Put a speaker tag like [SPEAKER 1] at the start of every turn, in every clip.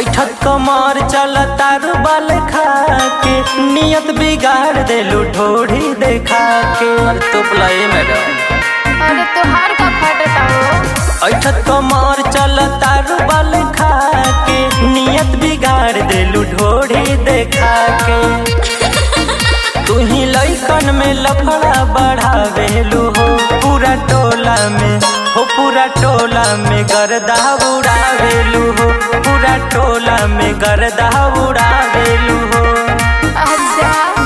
[SPEAKER 1] ऐठत कमर चल तारू बाल खा के नियत बिगाड़ देलू ढोढ़ी देखा के तो बुलाए मैडम
[SPEAKER 2] अरे तोहार का फटता हो
[SPEAKER 1] ऐठत कमर चल तारू बाल खा के नियत बिगाड़ देलू ढोढ़ी देखा के तू ही लइकन में लफड़ा बढ़ावेलू हो पूरा टोला में हो पूरा टोला में गर्दा उड़ावेलू हो पूरा टोला में गर्दा उड़ावेलू हो
[SPEAKER 2] अच्छा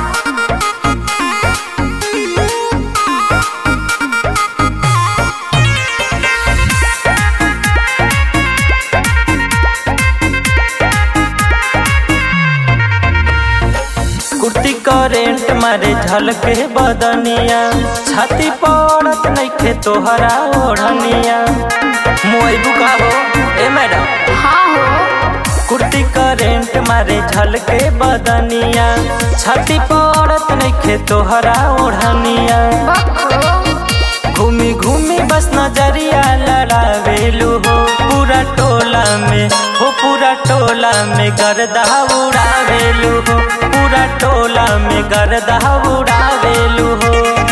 [SPEAKER 1] कुर्ती करेंट मारे झलके बदनिया छाती पड़त नइखे तोहरा ओढ़निया मोई बुकाबो ए मैडम
[SPEAKER 2] हाँ हो
[SPEAKER 1] कुर्ती करेंट मारे झलके बदनिया छाती पड़त नइखे तोहरा ओढ़निया
[SPEAKER 2] बको
[SPEAKER 1] घूमी घूमी बस नजरिया लड़ावेलू हो पूरा टोला में हो पूरा टोला में गर्दा उड़ावेलू हो पूरा टोला में गर्दा उड़ावेलू हो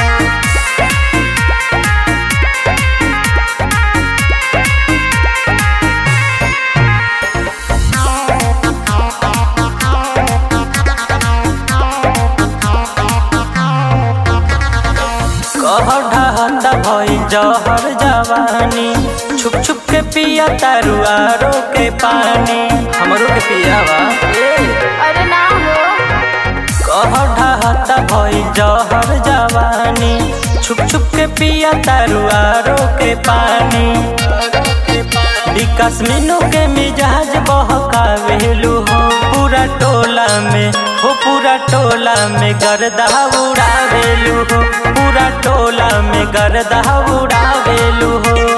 [SPEAKER 1] कहर ढहता भई जहर जवानी छुप छुप के पिया तारू आरो के पानी हमरो के पियावा ए
[SPEAKER 2] अरे ना हो
[SPEAKER 1] कहर ढहता भई जहर जवानी छुप छुप के पिया तारू आरो के पानी विकास मीनू के मिजाज बहकावेलू हो पूरा टोला में हो पूरा टोला में गर्दा उड़ावेलू हो पूरा टोला में गर्दा उड़ावेलू हो